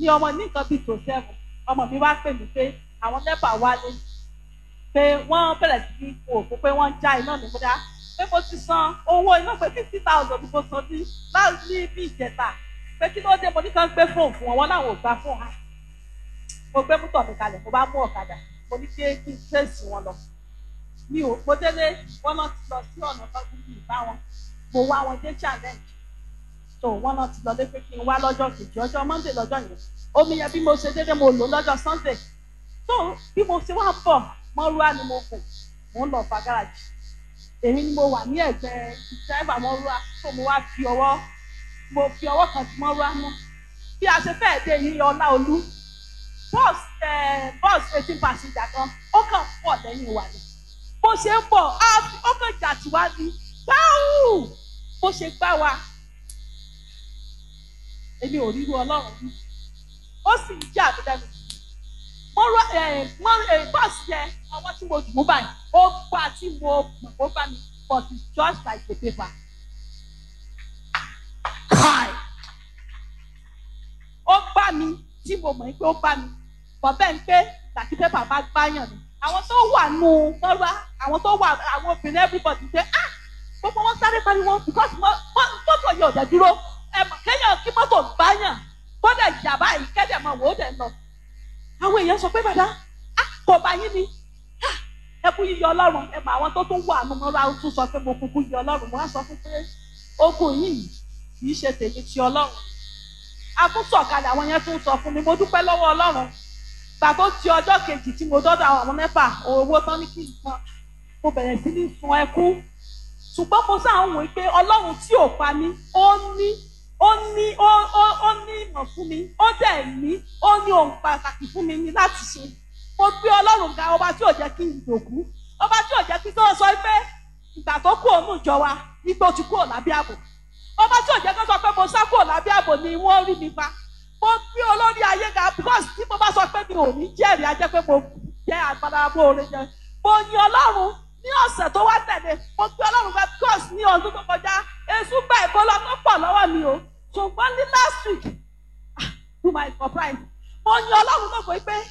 ní ọmọ ní nǹkan bíi tó sẹ́fù ọmọ mi wá pè mí pé àwọn nẹ́pà wálé pé wọ́n bẹ̀rẹ̀ sí ní òkú pé wọ́n ń já iná ní múdá pé mo ti san owó iná pé fifty thousand mo san ní láti bí ìjẹta pé kí ló dé mo ní kàn gbé fóònù fún wọn wọn láwọn ò gbà fóònù hàn mo gbé mútọ̀ mi kalẹ̀ mo bá mú ọ̀kadà mo ní kí kí n tẹ̀sí wọn lọ mi ò mo délé wọn náà ti lọ sí ọ̀nà tọ́jú mi ìbá wọn mo wá wọn dé challenge so wọn náà ti lọ lé pé kí n wá lọ́jọ́ kejì ọjọ́ monday lọ́jọ́ yẹn omi yẹn bí mo ṣe dédé mo lò lọ́jọ́ sunday so bí mo ṣe wá bọ̀ mọ́rúwá ni mo kù mò ń lọ fa gáràjì èmi ni mo wà ní ẹ̀gbẹ́ dráìvà mọ́rúwá tó mo wá fi ọwọ́ mo fi ọwọ́ kan ti mọ́rúwá mú bí a ṣe fẹ́ẹ̀ dé yìí ọlá olú bọ́ọ̀sì bọ́ọ̀sì eighteen passenger kan ó kàn pọ̀ lẹ́yìn wa ni bó ṣe ń bọ̀ ó kàn jà tí wá ní gbáù bó ṣe gbá wa èmi ò ríru ọlọ́run rí ó sì ń jà mí lẹ́nu mo rọ bọ́ọ̀sì yẹn ọwọ́ tí mo dùn mú báyìí ó gbà tí mo mọ̀ ó bá mi but it's just like a paper. Hi. ó gbà mí tí mo mọ̀ pé ó gbà mí bọ̀bẹ́ ń pé tàbí pépà bá gbáyàn ni àwọn tó wà nù lọ́rọ́ àwọn tó wà àwọn obìnrin everybody ṣe ah gbogbo wọn sáré pariwo because mọ́tò yẹn ò dẹ̀ dúró ẹ̀ mọ̀ kéèyàn kí mọ́tò gbáyàn kódà ìjàmbá yìí kẹ́dẹ̀ mọ̀ wò ó dẹ̀ lọ àwọn èèyàn sọ pé bàdá kò bá yín ni ẹ kú yíyọ ọlọ́run ẹ mọ àwọn tó tún wà nù mọ́ra ó tún sọ pé mo kúkú yọ ọlọ́run mo á sọ fún pé ogun yìí kì í ṣe tèmi ti ọlọ́run akúntọ̀kalẹ̀ àwọn yẹn tún sọ fún mi mo dúpẹ́ lọ́wọ́ ọlọ́run gbà tó ti ọjọ́ kejì tí mo dọ́dọ̀ àwọn mẹ́fà owó tán ní kí n san mo bẹ̀rẹ̀ sí ní sun ẹkún ṣùgbọ́n mo sáà ń wò pé ọlọ́run tí ò pa mí ó ní ó ní ó ó ó ní ìmọ̀ fún mi ó dẹ̀ ní ó ní ohun pàtàkì fún mi ní láti ṣe mo gbé ọlọ́run ga ọba tí ò jẹ́ kí n dòkú ọba tí ò jẹ́ kí tó sọ pé ìgbà tó kú òun ìjọ wa igbó ti kú òlábí ààbò ọba tí ò jẹ́ kó sọ pé mo sá kú òlábí ààbò ni wọ́n rí mi pa mo gbé olórí ayé ga because tí mo bá sọ pé mi ò ní jẹ́rìí ajẹ́ pé mo jẹ́ àgbàdo oore jẹ mo yin ọlọ́run ní ọ̀sẹ̀ tó wá tẹ̀lé mo gbé ọlọ́run ga because ní ọdún tó kọjá èṣù gba ìbọlọ tó pọ̀ lọ́wọ́ mi o ṣùgbọ́n ní last week ah, to my surprise mo yin ọlọ́run náà pé pé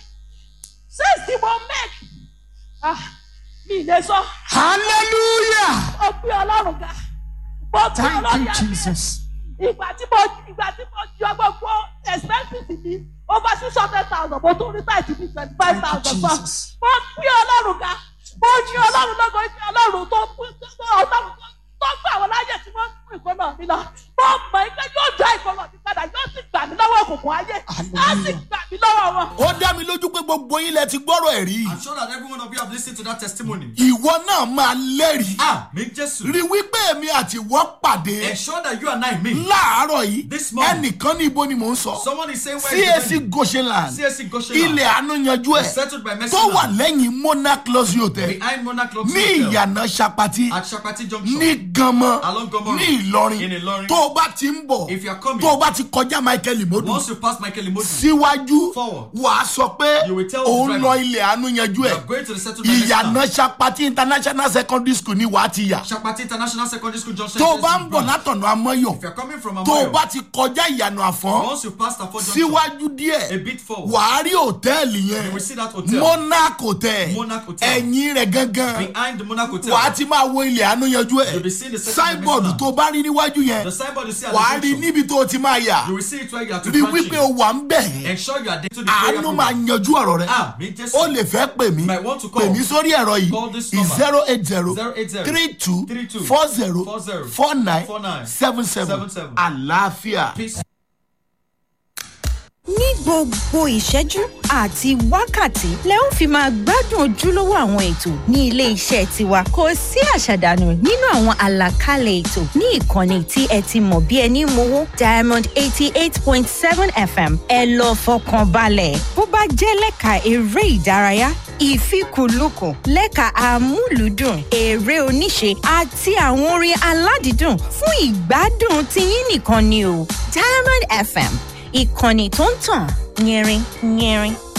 since tí mo make ah, mi ì lè sọ hallelujah mo gbé ọlọ́run ga mo gbé thank ọlọ́run you ga jesus ìgbà tí mo ìgbà tí mo yọ gbogbo expenses mi over six hundred thousand mo tún rí táìtì bíi twenty five thank you thousand fún jesus mo gbé ọlọ́run ga mo ní ọlọ́run lọ́gọ́ ní ọlọ́run tó tó ọlọ́run tó tó gbà wọ́n láyè tí wọ́n mú ìkọ́nà mi lọ mo mọ̀ ẹ́ pé yóò dá ìkọ́nà mi padà yóò sì gbà mí lọ́wọ́ òkùnkùn ayé á sì Hallelujah. gbà mí lọ́wọ́ wọn. ó dá mi lójú pé gbogbo yín lẹ ti gbọ́rọ̀ ẹ̀ rí I'm sure that every one of you have listened to that testimony. ìwọ náà máa lẹ́rìí Ah, make Jesus. rí wípé èmi àti ìwọ pàdé Ensure that you and I meet. láàárọ̀ yìí This morning. ẹnìkan ní ibo ni mò ń sọ Someone is saying where is cac the goshenland CSC Goshen. ilẹ̀ àánú yanjú ẹ̀ Settled by Mercy tó wà Land. lẹ́yìn monarch luxury hotel Behind Monarch Club ní Hotel. ìyànà sapati At Shapati Junction. ní ganmọ Along Gomo ní Road. ìlọrin In Ìlọrin. tó o bá ti ń bọ̀ If you are coming. tó o bá ti kọjá michael imodu Once you pass Michael Imodu. síwájú Forward. wàá sọ pé You will tell the òun driver. lọ ilẹ̀ àánú yanjú You ẹ̀ are going to the settled by Mercy Land. ìyànà sapati international secondary school ni wàá ti yà Shapati International Secondary School Junction. tó o is bá this ń bọ̀ branch. látọ̀nà amọ́yọ̀ If you are coming from tó o Amoyo. bá ti kọjá ìyànà àfọ́n Once you pass Tafo Junction. síwájú A díẹ̀ bit forward. wàá rí hòtẹ́ẹ̀lì You yẹn will see that hotel. monarch hotel Monarch Hotel. ẹ̀yìn rẹ̀ gangan Behind the Monarch Hotel. wàá ti máa wo ilẹ̀ àánú yanjú ẹ̀ You'll be seeing the second signboard dimension. tó o bá rí níwájú yẹn The signboard you see at wàá the rí junction. níbi tó o ti máa yà You will see it where you are to rí branch wípé in. o wà ń bẹ̀ Ensure you are there to the prayer àánú máa program. yanjú ọ̀rọ̀ rẹ Ah, me just o lè fẹ́ pè mí Might want to call. pè mí sórí ẹ̀rọ Call yìí this number. zero eight zero 080 three two 32 four zero 40 four nine 49 seven seven 77. àlàáfíà. peace. ní gbogbo ìṣẹ́jú àti wákàtí lẹ ń fi máa gbádùn ojúlówó àwọn ètò ní ilé iṣẹ́ tiwa kò sí àṣàdànù nínú àwọn àlàkalẹ̀ ètò ní ìkànnì tí ẹ ti mọ̀ bí ẹni mowó diamond eighty eight point seven fm ẹ lọ fọkàn balẹ̀ bó bá jẹ́ lẹ́ka eré ìdárayá ìfikùnlukùn lẹ́ka amúlùúdùn eré oníṣe àti àwọn orin aládìídùn fún ìgbádùn tiyín nìkan ni o diamond fm ìkànnì tó ń tàn yẹrin yẹrin